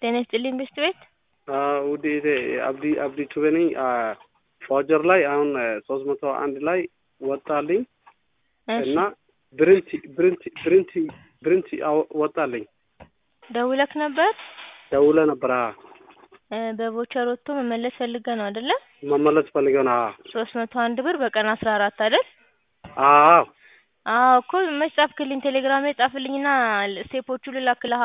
ጤና ይስጥልኝ ብስት ቤት ውድ አብዲ አብዲ ቱቤ ነኝ። ፎጀር ላይ አሁን ሶስት መቶ አንድ ላይ ወጣልኝ እና ብርንቲ ብርንቲ ብርንቲ ብርንቲ ወጣልኝ። ደውለክ ነበር? ደውለ ነበር። በቮቸር ወጥቶ መመለስ ፈልገ ነው አይደለ? መመለስ ፈልገ ነው። ሶስት መቶ አንድ ብር በቀን አስራ አራት አይደል? አዎ አዎ እኮ መች ጻፍክልኝ? ቴሌግራም ላይ ጻፍልኝና ስቴፖቹ ልላክልሃ።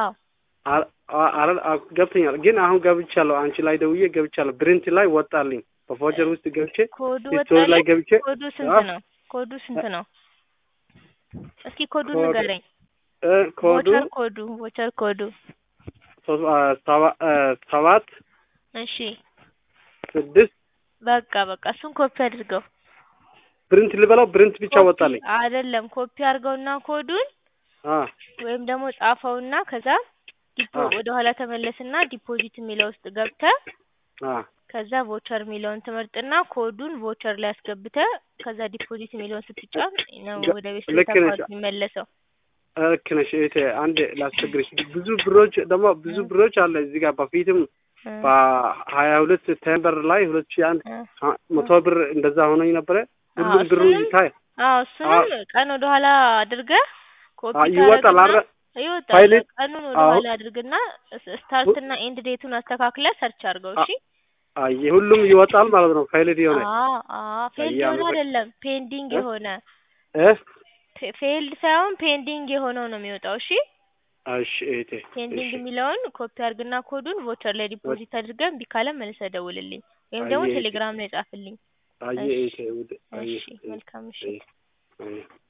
ገብተኛል ግን አሁን ገብቻለሁ። አንቺ ላይ ደውዬ ገብቻለሁ። ብሪንት ላይ ወጣልኝ። በፎጀር ውስጥ ገብቼ ኮዱ ስቶሪ ላይ ወጣልኝ? ገብቼ ኮዱ ስንት ነው? ኮዱ ስንት ነው? እስኪ ኮዱን ኮድ- ንገረኝ። እ ኮዱ ቮቸር ኮዱ ቮቸር ኮዱ ሶስት ሰባ- ሰባት እሺ ስድስት በቃ በቃ እሱን ኮፒ አድርገው። ብሪንት ልበላው ብሪንት ብቻ ኮፒ ወጣልኝ። አይደለም ኮፒ አድርገውና ኮዱን አ ወይም ደግሞ ጻፈውና ከዛ ዲፖ አ ወደ ኋላ ተመለስና ዲፖዚት የሚለው ውስጥ ገብተህ አ ከዛ ቮቸር የሚለውን ትመርጥና ኮዱን ቮቸር ላይ አስገብተህ ከዛ ዲፖዚት የሚለውን ስትጫን ነው ገ- ወደ ቤት ልክ ነሽ። አካውንት የሚመለሰው። ልክ ነሽ እህቴ። አንድ ላስቸግርሽ። ብዙ ብሮች ደግሞ ብዙ እ ብሮች አለ እዚህ ጋር በፊትም እ በሀያ ሁለት ሴፕቴምበር ላይ ሁለት ሺህ አንድ እ አ- መቶ ብር እንደዛ ሆነኝ ነበረ። አዎ ሁሉም ብሩ እሱንም ይታይ አዎ አ እሱንም ቀን ወደ ኋላ አድርገህ ኮፒ አ ይወጣል ታደርግና አረ ይወጣል። ፋይል ቀኑን ወደ አዎ ኋላ አድርግና ስታርት እና ኤንድ ዴቱን አስተካክለህ ሰርች አድርገው። አ- እሺ አየ ሁሉም ይወጣል ማለት ነው። ፋይልድ የሆነ አዎ አዎ ፌልድ አየ የሆነ አመሰግ አይደለም ፔንዲንግ እ የሆነ እ ፌ- ፌልድ ሳይሆን ፔንዲንግ የሆነው ነው የሚወጣው። እሺ እሺ እህቴ ፔንዲንግ እሺ የሚለውን ኮፒ አድርግና ኮዱን ቮቸር ላይ ወ- ዲፖዚት አድርገን እምቢ ካለ መልሰህ ደውልልኝ ወይም አየ ደግሞ እህቴ ቴሌግራም ላይ ጻፍልኝ። አየ እሺ እህቴ ውድ አየ እሺ እህ መልካም አየ ምሽት። አየ